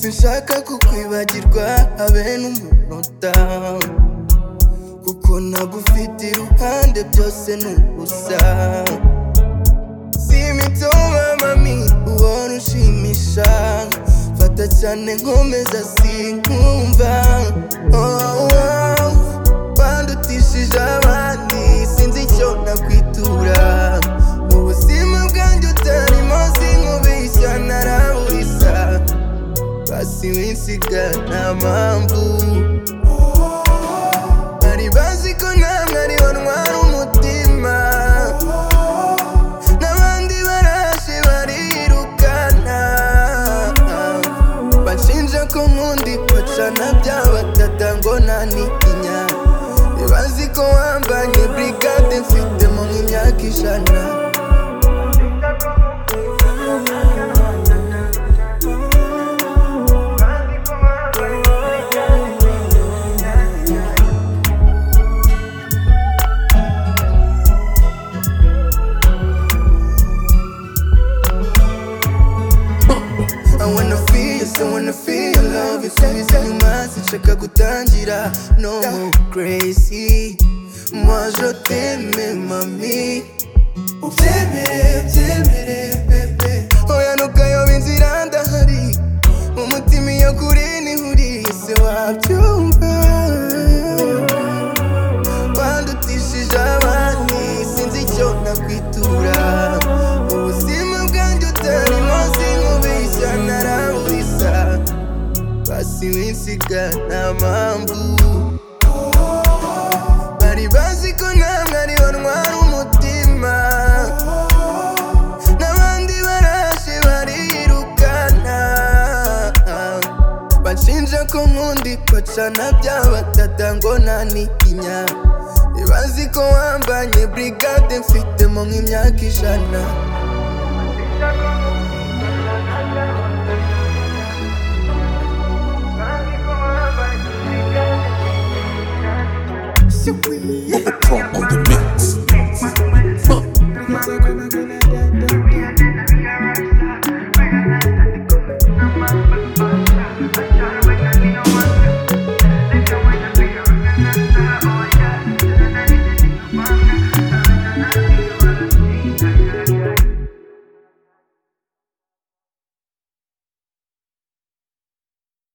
sinshaka kukwibagirwa habe n'umunota kuko nagufite iruhande byose ni ubusa simitoma mami ubona ushimisha fata cyane nkomeza sinkumva oh, oh. bandutishije abandi sinzi icyo nakwitura mu buzima bwanjye utarimo sinkubeshya naraburisa basi winsiga nta mpamvu bari bazi ko namwe ari bo ntwara umutima n'abandi baraje barirukana banshinja ko nkundi bacana bya batata ngo nanitinya bazi ko wambanye burigade mfitemo nk'imyaka ijana I wanna feel you, so wanna feel your love You say it's you must nshaka gutangira No more crazy Moi je t'aime mami Ubyemere, ubyemere bebe Oya ntukayobe inzira ndahari Umutima iyo kuri nihuriye se wabyumva bandutishije abandi sinzi icyo nakwitura ubuzima bwanjye utarimo sinkubeshya naraburisa basi winsiga nta mpamvu bari bazi ko namwe ari bo ntwara umutima n'abandi baraje barirukana banshinja ko nkundi bacana bya batata ngo nanitinya bazi ko wambanye brigade mfitemo nk'imyaka ijana What the fuck?